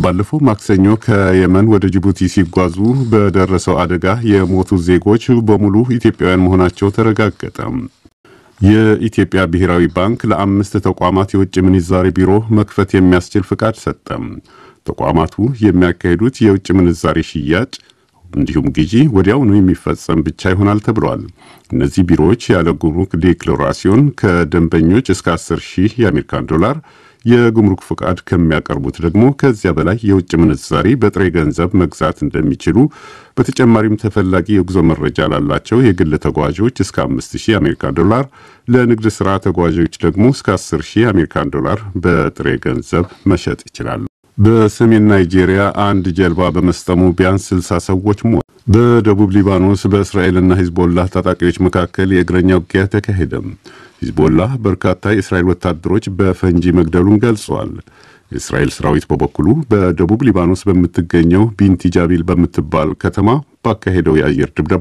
ባለፈው ማክሰኞ ከየመን ወደ ጅቡቲ ሲጓዙ በደረሰው አደጋ የሞቱ ዜጎች በሙሉ ኢትዮጵያውያን መሆናቸው ተረጋገጠ። የኢትዮጵያ ብሔራዊ ባንክ ለአምስት ተቋማት የውጭ ምንዛሪ ቢሮ መክፈት የሚያስችል ፍቃድ ሰጠ። ተቋማቱ የሚያካሂዱት የውጭ ምንዛሪ ሽያጭ እንዲሁም ግዢ ወዲያውኑ የሚፈጸም ብቻ ይሆናል ተብሏል። እነዚህ ቢሮዎች ያለ ጉምሩክ ዴክሎራሲዮን ከደንበኞች እስከ 10 ሺህ የአሜሪካን ዶላር የጉምሩክ ፍቃድ ከሚያቀርቡት ደግሞ ከዚያ በላይ የውጭ ምንዛሪ በጥሬ ገንዘብ መግዛት እንደሚችሉ፣ በተጨማሪም ተፈላጊ የጉዞ መረጃ ላላቸው የግል ተጓዦች እስከ 5000 የአሜሪካን ዶላር፣ ለንግድ ሥራ ተጓዦች ደግሞ እስከ 10000 የአሜሪካን ዶላር በጥሬ ገንዘብ መሸጥ ይችላሉ። በሰሜን ናይጄሪያ አንድ ጀልባ በመስጠሙ ቢያንስ 60 ሰዎች ሞቱ። በደቡብ ሊባኖስ በእስራኤልና ሂዝቦላህ ታጣቂዎች መካከል የእግረኛ ውጊያ ተካሄደ። ሂዝቦላህ በርካታ የእስራኤል ወታደሮች በፈንጂ መግደሉን ገልጿል። የእስራኤል ሰራዊት በበኩሉ በደቡብ ሊባኖስ በምትገኘው ቢንቲ ጃቢል በምትባል ከተማ ባካሄደው የአየር ድብደባ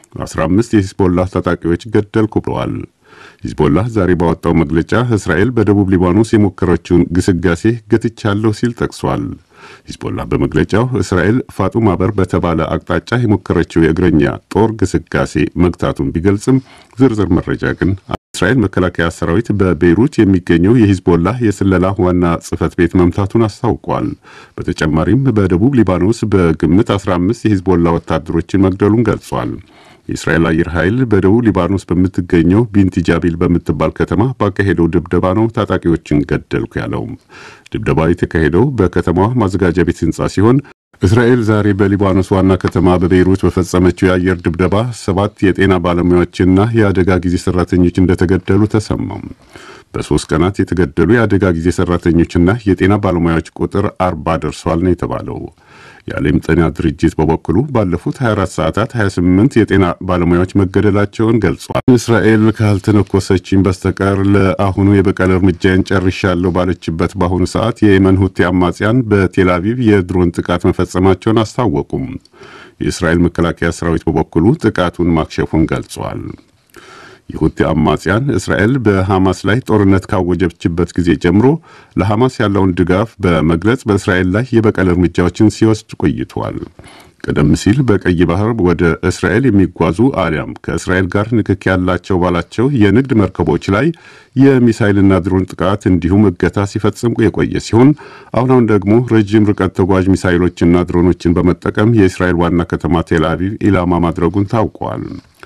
15 የሂዝቦላህ ታጣቂዎች ገደልኩ ብለዋል። ሂዝቦላህ ዛሬ ባወጣው መግለጫ እስራኤል በደቡብ ሊባኖስ የሞከረችውን ግስጋሴ ገትቻለሁ ሲል ጠቅሷል። ሂዝቦላህ በመግለጫው እስራኤል ፋጡማ በር በተባለ አቅጣጫ የሞከረችው የእግረኛ ጦር ግስጋሴ መግታቱን ቢገልጽም ዝርዝር መረጃ ግን እስራኤል መከላከያ ሰራዊት በቤይሩት የሚገኘው የሂዝቦላህ የስለላ ዋና ጽሕፈት ቤት መምታቱን አስታውቋል። በተጨማሪም በደቡብ ሊባኖስ በግምት 15 የሂዝቦላ ወታደሮችን መግደሉን ገልጿል። የእስራኤል አየር ኃይል በደቡብ ሊባኖስ በምትገኘው ቢንቲ ጃቢል በምትባል ከተማ ባካሄደው ድብደባ ነው ታጣቂዎችን ገደልኩ ያለው። ድብደባ የተካሄደው በከተማዋ ማዘጋጃ ቤት ህንፃ ሲሆን እስራኤል ዛሬ በሊባኖስ ዋና ከተማ በቤይሩት በፈጸመችው የአየር ድብደባ ሰባት የጤና ባለሙያዎችና የአደጋ ጊዜ ሰራተኞች እንደተገደሉ ተሰማም። በሶስት ቀናት የተገደሉ የአደጋ ጊዜ ሰራተኞችና የጤና ባለሙያዎች ቁጥር አርባ ደርሷል ነው የተባለው። የዓለም ጤና ድርጅት በበኩሉ ባለፉት 24 ሰዓታት 28 የጤና ባለሙያዎች መገደላቸውን ገልጿል። እስራኤል ካልተነኮሰችኝ በስተቀር ለአሁኑ የበቀል እርምጃን ጨርሻለሁ ባለችበት በአሁኑ ሰዓት የየመን ሁቴ አማጽያን በቴል አቪቭ የድሮን ጥቃት መፈጸማቸውን አስታወቁም። የእስራኤል መከላከያ ሰራዊት በበኩሉ ጥቃቱን ማክሸፉን ገልጿል። የሁቲ አማጽያን እስራኤል በሐማስ ላይ ጦርነት ካወጀችበት ጊዜ ጀምሮ ለሐማስ ያለውን ድጋፍ በመግለጽ በእስራኤል ላይ የበቀል እርምጃዎችን ሲወስድ ቆይቷል። ቀደም ሲል በቀይ ባህር ወደ እስራኤል የሚጓዙ አሊያም ከእስራኤል ጋር ንክክ ያላቸው ባላቸው የንግድ መርከቦች ላይ የሚሳይልና ድሮን ጥቃት እንዲሁም እገታ ሲፈጽም የቆየ ሲሆን አሁን አሁን ደግሞ ረዥም ርቀት ተጓዥ ሚሳይሎችና ድሮኖችን በመጠቀም የእስራኤል ዋና ከተማ ቴል አቪቭ ኢላማ ማድረጉን ታውቋል።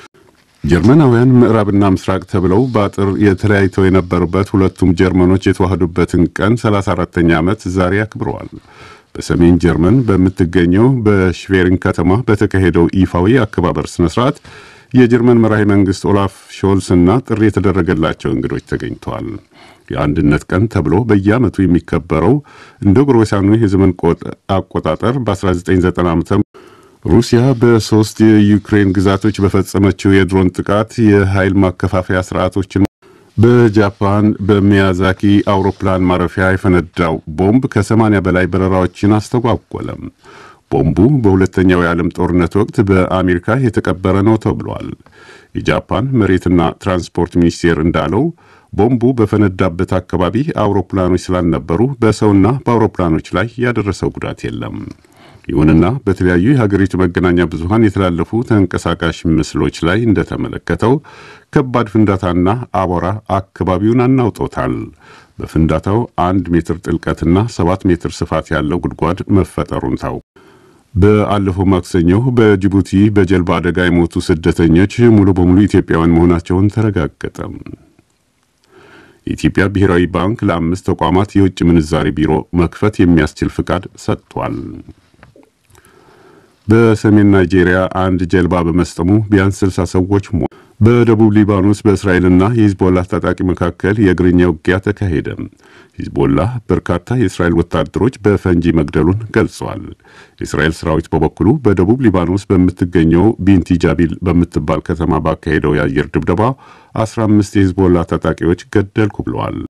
ጀርመናውያን ምዕራብና ምስራቅ ተብለው በአጥር የተለያይተው የነበሩበት ሁለቱም ጀርመኖች የተዋህዱበትን ቀን 34ተኛ ዓመት ዛሬ አክብረዋል። በሰሜን ጀርመን በምትገኘው በሽቬሪን ከተማ በተካሄደው ይፋዊ አከባበር ስነ ስርዓት የጀርመን መራሄ መንግስት ኦላፍ ሾልስ እና ጥሪ የተደረገላቸው እንግዶች ተገኝተዋል። የአንድነት ቀን ተብሎ በየዓመቱ የሚከበረው እንደ ጎርጎሳኑ የዘመን አቆጣጠር በ1990 ዓ ሩሲያ በሶስት የዩክሬን ግዛቶች በፈጸመችው የድሮን ጥቃት የኃይል ማከፋፈያ ስርዓቶችን በጃፓን በሚያዛኪ አውሮፕላን ማረፊያ የፈነዳው ቦምብ ከ80 በላይ በረራዎችን አስተጓጎለም። ቦምቡ በሁለተኛው የዓለም ጦርነት ወቅት በአሜሪካ የተቀበረ ነው ተብሏል። የጃፓን መሬትና ትራንስፖርት ሚኒስቴር እንዳለው ቦምቡ በፈነዳበት አካባቢ አውሮፕላኖች ስላልነበሩ በሰውና በአውሮፕላኖች ላይ ያደረሰው ጉዳት የለም። ይሁንና በተለያዩ የሀገሪቱ መገናኛ ብዙሃን የተላለፉ ተንቀሳቃሽ ምስሎች ላይ እንደተመለከተው ከባድ ፍንዳታና አቧራ አካባቢውን አናውጦታል። በፍንዳታው አንድ ሜትር ጥልቀትና ሰባት ሜትር ስፋት ያለው ጉድጓድ መፈጠሩን ታውቋል። በአለፈው ማክሰኞ በጅቡቲ በጀልባ አደጋ የሞቱ ስደተኞች ሙሉ በሙሉ ኢትዮጵያውያን መሆናቸውን ተረጋገጠ። የኢትዮጵያ ብሔራዊ ባንክ ለአምስት ተቋማት የውጭ ምንዛሪ ቢሮ መክፈት የሚያስችል ፍቃድ ሰጥቷል። በሰሜን ናይጄሪያ አንድ ጀልባ በመስጠሙ ቢያንስ 60 ሰዎች ሞቱ። በደቡብ ሊባኖስ በእስራኤልና የሂዝቦላህ ታጣቂ መካከል የእግረኛ ውጊያ ተካሄደ። ሂዝቦላህ በርካታ የእስራኤል ወታደሮች በፈንጂ መግደሉን ገልጿል። የእስራኤል ሰራዊት በበኩሉ በደቡብ ሊባኖስ በምትገኘው ቢንቲ ጃቢል በምትባል ከተማ ባካሄደው የአየር ድብደባ 15 የሂዝቦላህ ታጣቂዎች ገደልኩ ብለዋል።